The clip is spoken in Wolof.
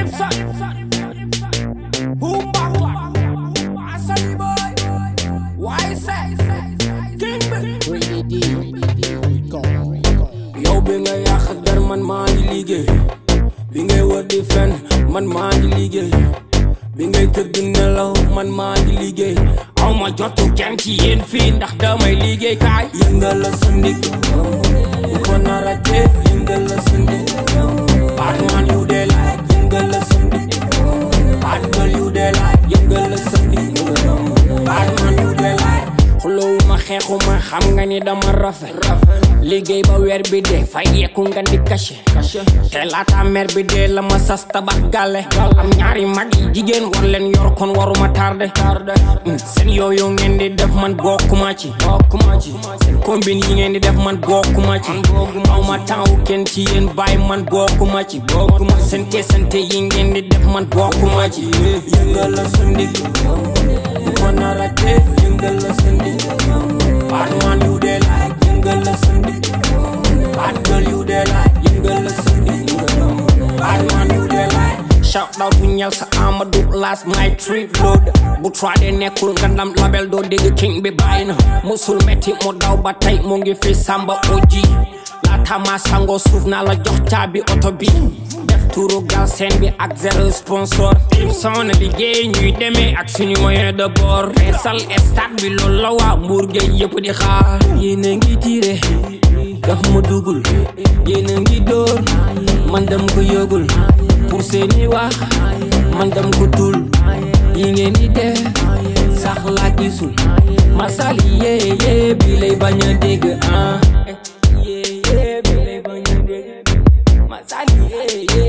son Boomba clap Asani boy Why say King bi yow bi nga yàq der man maa ngi liggéey bi ngay wër di fen man maa ngi liggéey bi ngay tëdd nelaw man maa ngi liggéey aw ma jotu kenn ci yéen fii ndax damay liggéey kaay yëngal la sa ndig bu ko nara tee yëngal la sa ndig Batman yu dee laaj yëngal la sa ndig Batman yu dee laaj yëngal la sa ndig Batman yu dee laaj xulowuma xeexuma xam nga ni dama rafet liggéey ba weer bi dee fay yeeku nga di caché te laata mer bi dee la ma sas tabax gàlle am ñaari mag yi jigéen war leen yor kon waruma tardé seen yooyu ngeen di def man bokkuma ci bokkuma ci seen combine yi ngeen di def man bokkuma ci aw ma temps kenn ci yéen bàyyi man bokkuma ci bokkuma seen teesante yi ngeen di def man bokkuma ci yëngal la sa ndig bu ko nara tee yëngal la sa ndig Batman yu dee laaj yëngal la sa ndig Batman yu dee laaj yëngal la sa ndig Batman yu dee laaj shout out bu ñel sa Amadou last my trip load bu trade nekkul nga ndam label doo dégg king bi bàyyi na musul metti mu daw ba tey mu ngi fi samba oji laata ma sango suuf naa la jox caabi oto bi def turu gal seen bi ak zéro sponsor tim son liggéey ñuy demee ak suñu moyen de bord feesal stade bi loolu la waa mbuur géej yëpp di xaar yéen a ngi tiire daf ma dugul yéen a ngi dóor man dem ko yëgul pour seeni wax man dem ko tul yi ngeen di def sax laa gisul masali yee yee bi lay bañ a dégg ah yee yee bi lay bañ a dégg masali yee yee